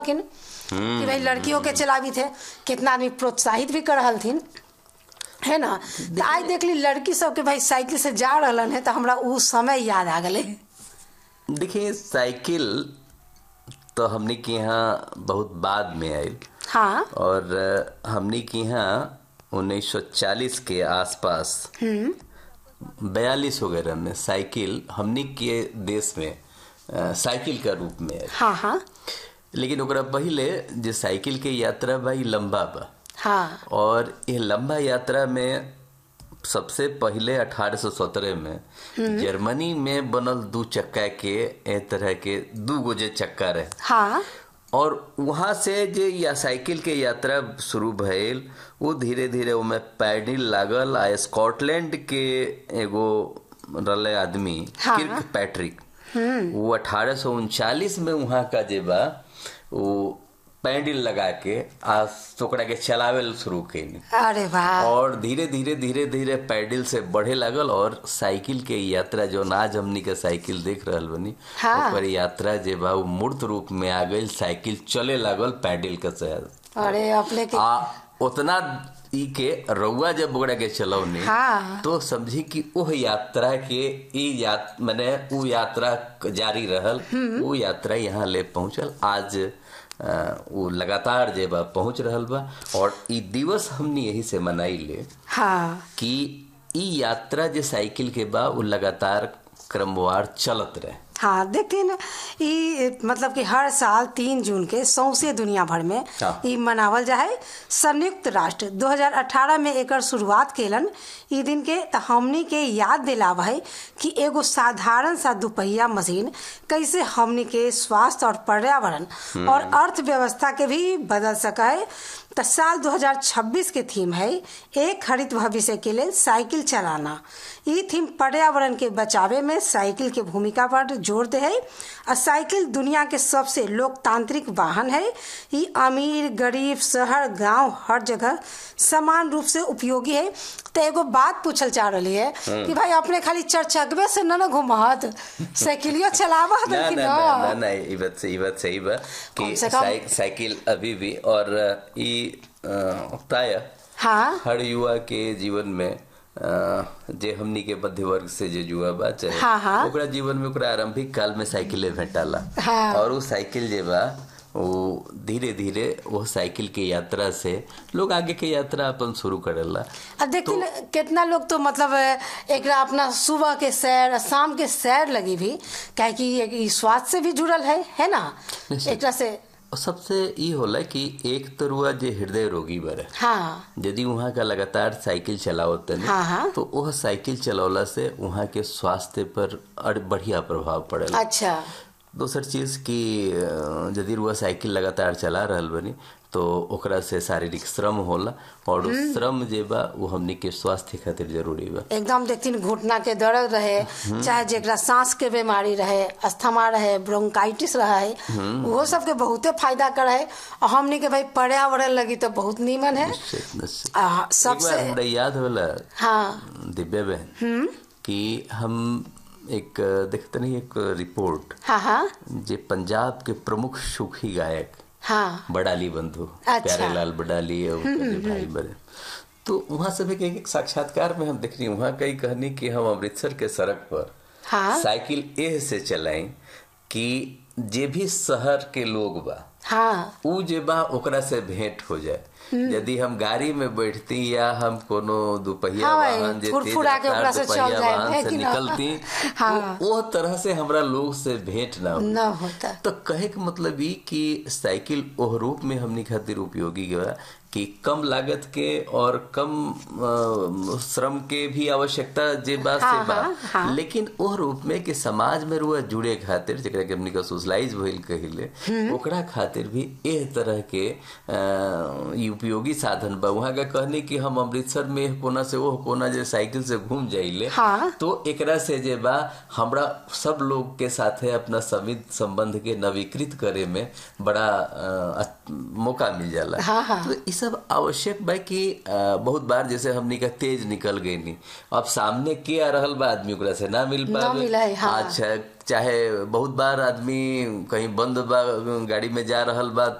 लेकिन कि भाई लड़कियों के चलावी थे कितना आदमी प्रोत्साहित भी कर रहल थिन है ना तो आज देख ली लड़की सब के भाई साइकिल से जा रहलन है तो हमरा उ समय याद आ गए देखिए साइकिल तो हमने के यहाँ बहुत बाद में आई हाँ और अ, हमने के यहाँ 1940 के आसपास बयालीस वगैरह में साइकिल हमने के देश में अ, साइकिल का रूप में आई हाँ हाँ लेकिन ओकरा पहिले जे साइकिल के यात्रा बा ई लंबा बा हाँ और ये लंबा यात्रा में सबसे पहले 1817 में जर्मनी में बनल दू चक्का के ए तरह के दू गो जे चक्का रहे हाँ और वहां से जे या साइकिल के यात्रा शुरू भइल वो धीरे धीरे ओमे पैडिल लागल आ स्कॉटलैंड के एगो रले आदमी हाँ। किर्क पैट्रिक वो अठारह में वहां का जे बा वो पैडिल लगा के आ ओकरा के चलावे शुरू कैनी अरे वाह और धीरे धीरे धीरे धीरे पैडल से बढ़े लागल और साइकिल के यात्रा जो आज हमनी के साइकिल देख रहल बनी हाँ। ओकर यात्रा जे बा उ मूर्त रूप में आ गई साइकिल चले लागल पैडल के साथ अरे अपने के आ उतना ई के रउआ जब ओकरा के चलौनी हाँ। तो समझी कि ओह यात्रा के ई यात माने उ यात्रा जारी रहल उ यात्रा यहाँ ले पहुंचल आज अ, उ लगातार जे बा पहुंच रहल बा और ई दिवस हमनी यही से मनाई ले हाँ कि ई यात्रा जे साइकिल के बा उ लगातार क्रमवार चलत रहे हाँ देखते ना ई मतलब कि हर साल तीन जून के सौंसे दुनिया भर में हाँ। ई मनावल जाए संयुक्त राष्ट्र 2018 में एकर शुरुआत केलन ई दिन के त हमनी के याद दिलावा है कि एगो साधारण सा दुपहिया मशीन कैसे हमनी के स्वास्थ्य और पर्यावरण और अर्थव्यवस्था के भी बदल सका है त साल 2026 के थीम है एक हरित भविष्य के लिए साइकिल चलाना ई थीम पर्यावरण के बचावे में साइकिल के भूमिका पर जोर दे है और साइकिल दुनिया के सबसे लोकतांत्रिक वाहन है ई अमीर गरीब शहर गांव हर जगह समान रूप से उपयोगी है तो एगो बात पूछल चाह रही है कि भाई अपने खाली चरचकबे से न न घुमहत साइकिलियो चलावत ना कि ना ना ना ना ई बात सही बात सही बा कम कि से कम- साइ, साइकिल अभी भी और अ, ई अ, प्राय हाँ हर युवा के जीवन में अ, जे हमनी के मध्य वर्ग से जे युवा बा चाहे हाँ, हाँ। ओकरा जीवन में ओकरा आरंभिक काल में साइकिले भेटाला हाँ। और वो साइकिल जे बा वो धीरे धीरे वो साइकिल के यात्रा से लोग आगे के यात्रा अपन शुरू करेला अब देखते ना कितना लोग तो मतलब एक अपना सुबह के सैर शाम के सैर लगी भी काहे कि ये- ई स्वास्थ्य से भी जुड़ल है है ना निश्चित। एकरा से और सबसे ई होला कि एक तरुआ जे हृदय रोगी बरे हाँ यदि वहाँ का लगातार साइकिल चलावत तनी हाँ, हाँ। तो वह साइकिल चलौला से वहाँ के स्वास्थ्य पर अड़- बढ़िया प्रभाव पड़ेला अच्छा दोसर चीज कि अ, यदि रुआ साइकिल लगातार चला रहल बनी तो ओकरा से शारीरिक श्रम होला और उ श्रम जे बा वो हमनी के स्वास्थ्य खातिर जरूरी बा एकदम देखती घुटना के दर्द रहे चाहे जेकरा सांस के बीमारी रहे अस्थमा रहे ब्रोंकाइटिस रहे वो सब के बहुते फायदा करे है और हमनी के भाई पर्यावरण लगी तो बहुत नीमन है निश्चित निश्चित आ, एक बार सबसे हमरा याद होला हाँ दिव्या बहन कि हम एक देखते नहीं एक रिपोर्ट हाँ हाँ जे पंजाब के प्रमुख सूखी गायक हाँ बडाली बंधु अच्छा। प्यारे लाल बडाली और उनके भाई बड़े तो वहां से भी एक एक साक्षात्कार में हम देख रही वहां कई कहनी कि हम अमृतसर के सड़क पर हाँ साइकिल एह से चलाएं कि जे भी शहर के लोग बा हाँ उ जे बा ओकरा से भेंट हो जाए यदि हम गाड़ी में बैठती या हम कोनो दुपहिया हाँ भाई, वाहन जे फुरफुरा तेज के ओकरा से रफ्तार चल दुपहिया जाए, वाहन है से कि ना? निकलती हाँ। तो वो तरह से हमरा लोग से भेंट ना हो न होता तो कहे के मतलब ई कि साइकिल ओह रूप में हमनी खातिर उपयोगी बा कि कम लागत के और कम अ, श्रम के भी आवश्यकता जे बा से हाँ, बा हाँ, हाँ। लेकिन ओह रूप में कि समाज में रुआ जुड़े खातिर जेकरा के हमनी का सोशलाइज भइल कहिले ओकरा खातिर भी एह तरह के अ, ई उपयोगी साधन बा वहाँ का कहने कि हम अमृतसर में एह कोना से ओह कोना जे साइकिल से घूम जाइले हाँ। तो एकरा से जे बा हमरा सब लोग के साथे अपना समित संबंध के नवीकृत करे में बड़ा अ, अ- मौका मिल जाला हाँ, हाँ। तो ई सब आवश्यक बा कि अ, बहुत बार जैसे हमनी का तेज निकल गई नी अब सामने के आ रहल बा आदमी ओकरा से ना मिल ना पावे मिला है, हाँ। अच्छा चाहे बहुत बार आदमी कहीं बंद बा गाड़ी में जा रहल बा